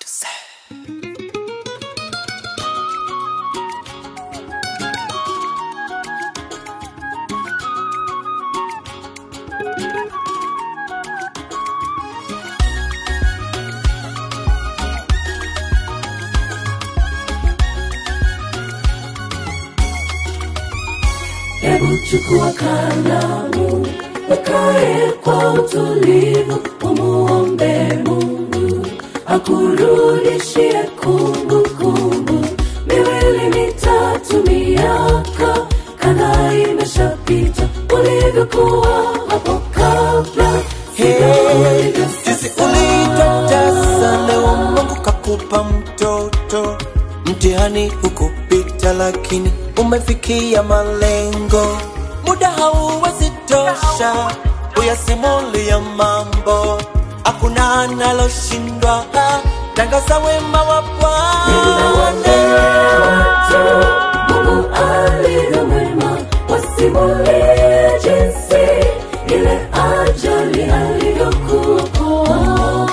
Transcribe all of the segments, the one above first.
Hebu chukua kalamu, ukae kwa utulivu, umuombe Mungu akurudishie kumbukumbu. Miwili mitatu, miaka kadhaa imeshapita, ulivyokuwa hapo kabla, sivyo ulivyo Sisi sasa. ulitotesa, leo Mungu kakupa mtoto. Mtihani hukupita, lakini umefikia malengo. Muda hauwezi tosha uyasimulia mambo, hakuna analoshindwa. Tangaza wema wa Bwana. Mungu alivyo mwema, wasimulie jinsi ile ajali alivyokuokoa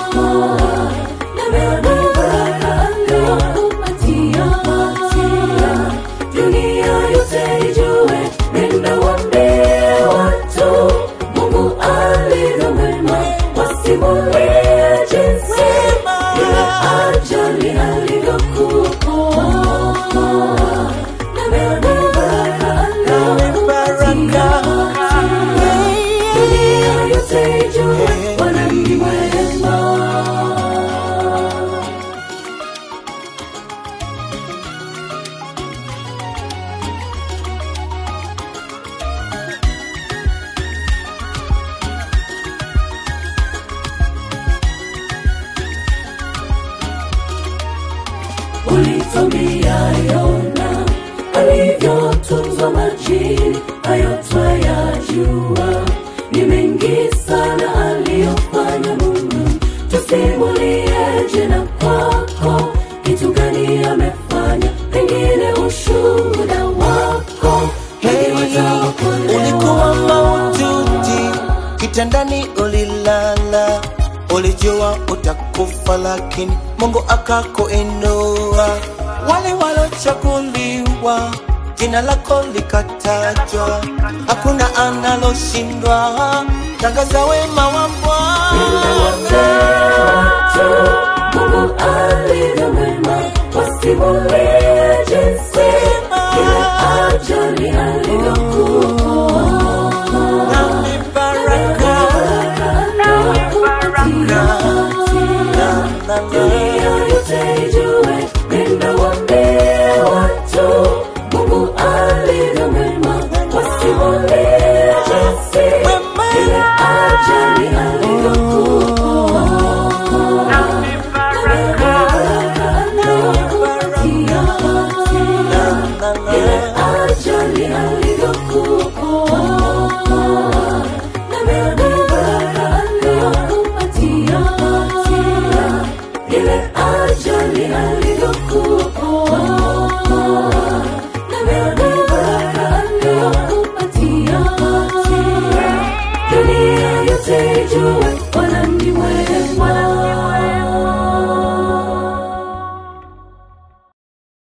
na baraka aliyokupatia. Dunia yote ijue, nenda waambie watu, Mungu alivyo mwema, wasimulie jinsi ile ajali alivyokuokoa na baraka aliyokupatia. Dunia yote ijue, Bwana ni mwema. ulitwambia Yona alivyotunzwa majini, hayo twayajua. Ni mengi sana aliyofanya Mungu, tusimulieje na kwako, kitu gani amefanya, pengine ushuhuda wako Hey, wataokolewa. ulikuwa maututi, kitandani ulilala, ulijua utakufa, lakini Mungu akakuinua. Wale walochaguliwa, jina lako likatajwa, hakuna analoshindwa. Tangaza wema wa Bwana. Mungu alivyo mwema, wasimulie jinsi ile ajali alivyokuokoa Na ni baraka. baraka aliyokupatia. Na- na-